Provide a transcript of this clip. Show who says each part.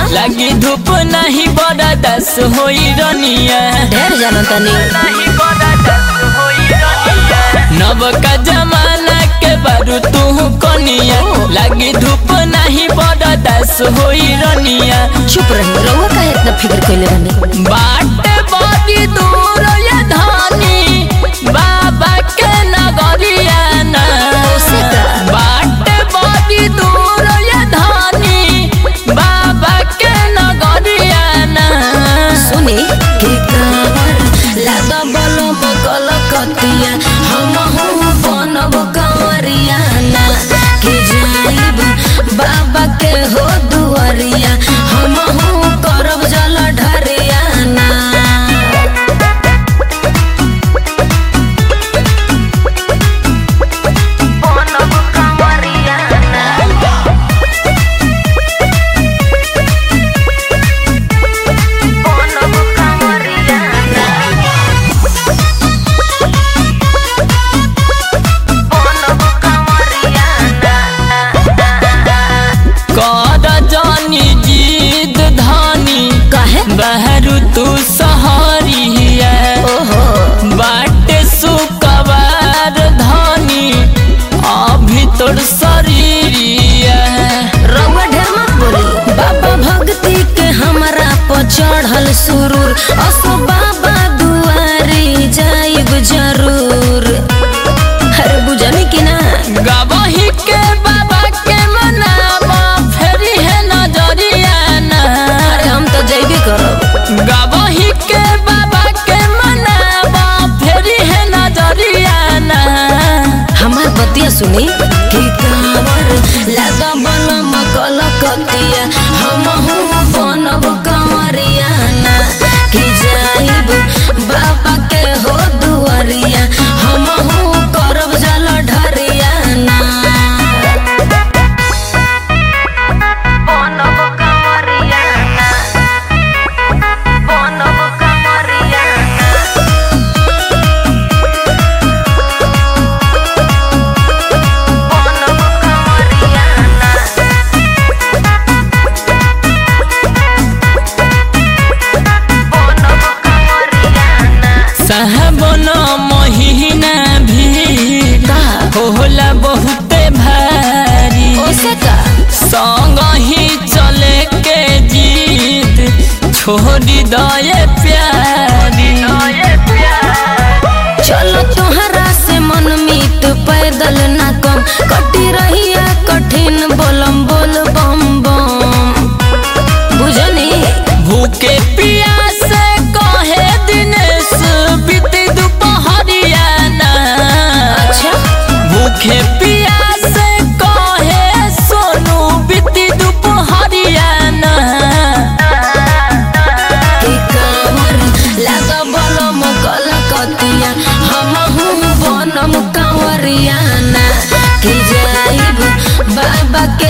Speaker 1: लगी धूप नहीं बड़ा दस होई रनिया
Speaker 2: ढेर जानो तनी
Speaker 1: नव का जमाना के बारू तू कनिया लगी धूप नहीं बड़ा दस होई रनिया
Speaker 2: चुप रही रउआ काहे इतना फिक्र कइले रहनी
Speaker 1: बाट बड़ी दूर ये धानी बाबा के नगरिया ना
Speaker 2: ओसे का?
Speaker 1: बाट बड़ी दूर ये धानी बाबा के नगरिया ना
Speaker 2: सुनी के कावर लादा बलो बकल कतिया हम हूँ बनब कंवरिया ना के जाइब बाबा के हो दुआरिया हम हूँ करब जल ढरिया ना
Speaker 1: कर जानी जीद धानी
Speaker 2: काहे
Speaker 1: बहरू तू सहरिया
Speaker 2: ओहो
Speaker 1: बाटे सुकवार धानी अभी तोर शरीरिया
Speaker 2: रउआ ढेर मत बोली बाबा भक्ति के हमरा पर चढ़ल सुरूर असो बाबा दुआरी जाइब जरूर अरे बुझनी कि ना
Speaker 1: गवही के बाबा के मनावा फेरी है नजरिया ना
Speaker 2: अरे हम तो जइबे करब
Speaker 1: गवही के बाबा के मनावा फेरी है नजरिया ना
Speaker 2: हमार बतिया सुनी कि कांवर लागा बन मकल कतिया हम हूँ बनब कंवरिया ना कि जाइब बाबा के हो दुआरिया हम हूँ करब जल ढरिया ना
Speaker 1: साहबन महीना भी
Speaker 2: का
Speaker 1: होला बहुते भारी
Speaker 2: ओसे का
Speaker 1: संग ही चले के जीत छोड़ी दये प्यारी
Speaker 2: चलो तोहरा से मन मीत पैदल ना कम कटी रहिया कठिन बोलम बोल बम बम बुझनी
Speaker 1: भूखे पियासे कहे दिनेश बीती दुपहरिया ना
Speaker 2: अच्छा
Speaker 1: भूखे पियासे कहे सोनू बीती दुपहरिया ना
Speaker 2: के कांवर लागा बलम कल कतिया हम हूँ बनम कंवरिया ना कि जाइब बाबा के